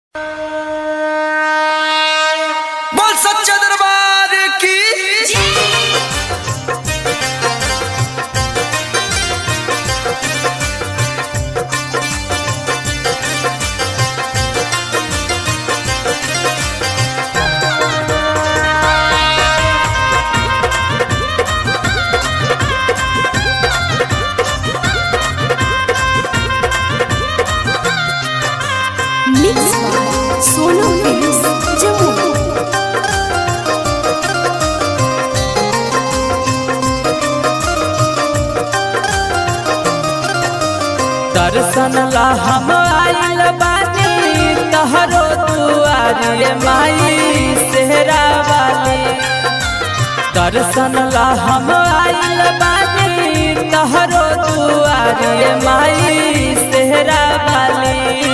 बोल सच्चा दरबार की Mix by Solo Films Jammu. दर्शन ला हम आइल बानी तहरो दुआरे माई सेहरा वाली दर्शन ला हम आइल बानी तहरो दुआरे माई सेहरा वाली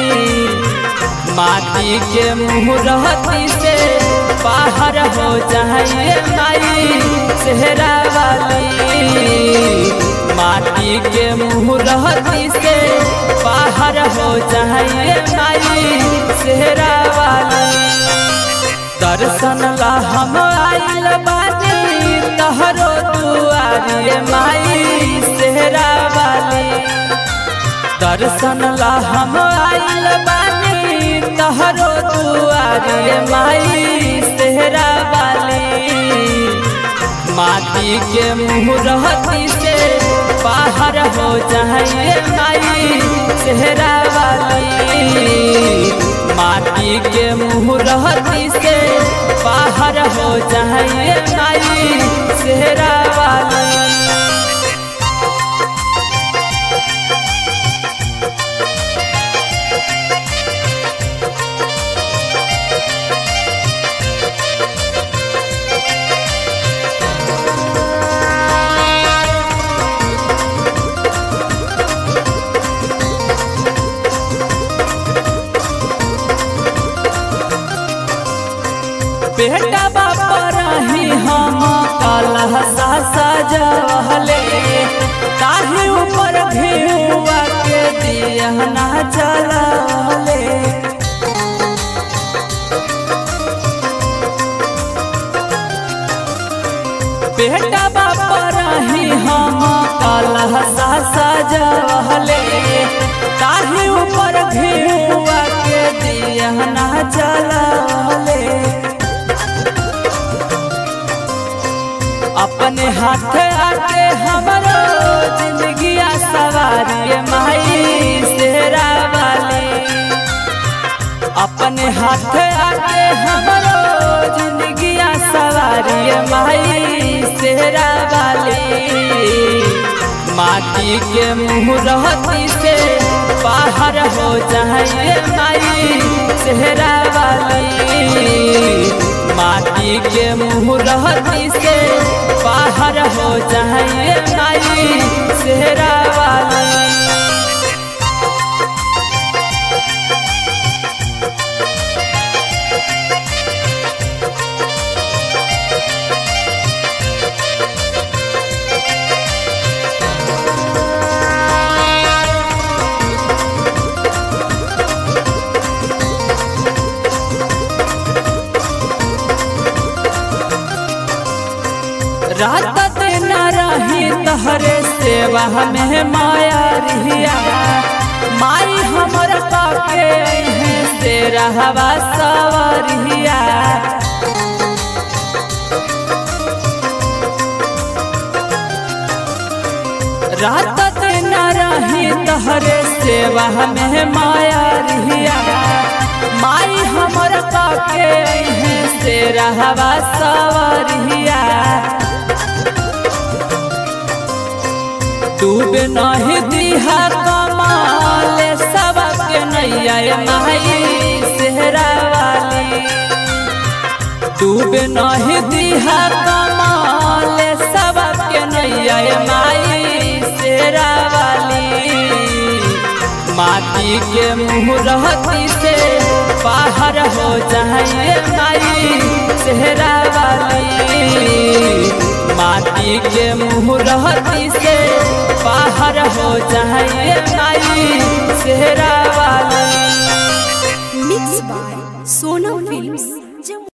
माटी के मुहरती से बाहर हो जाइए माई सेहरा वाली माटी के मुहरती से बाहर हो जाइए माई सेहरा वाली दर्शन ला हम आइल बानी तहरो दुआरे माई सेहरा वाली दर्शन ला हम आइल बानी तहरो दुआरे माई सेहरा वाली माटी के मुहरती से बाहर हो जाइए माई सेहरा वाली माटी के मुहरती से बाहर हो जाइए माई सेहरा वाली बेटा बापा रही हम कलह सा सजवले ताही ऊपर घेउआ के दिया ना चलले बेटा बापा रही हम कलह सा सजवले ताही ऊपर घेउआ के दिया ना चलले अपने हाथ आके हमरो जिंदगी सवारी माई सेरा वाली अपने हाथ आके हमरो जिंदगी सवारी माई सेरा वाली माटी के मुहरती से बाहर हो जाइए माई सेहरा वाली माटी के मुहरती से बाहर हो जाइए माई सेहरा वाली रात दिन रही तहरे सेवा में माया रिया माई हमर पाके हैं से रहवा सवरिया रात दिन रही तहरे सेवा में माया रिया माई हमर पाके हैं से रहवा सवरिया डूब नहीं दिहा कमाल सबके नैया माई सेहरा वाली डूब नहीं दिहा कमाल सबके नैया माई सेहरा वाली माटी के मुहरती से बाहर हो जाइए माई सेहरा वाली माटी के मुहरती से बाहर हो जाइए माई सेहरा वाली mix by Sonam films Jamui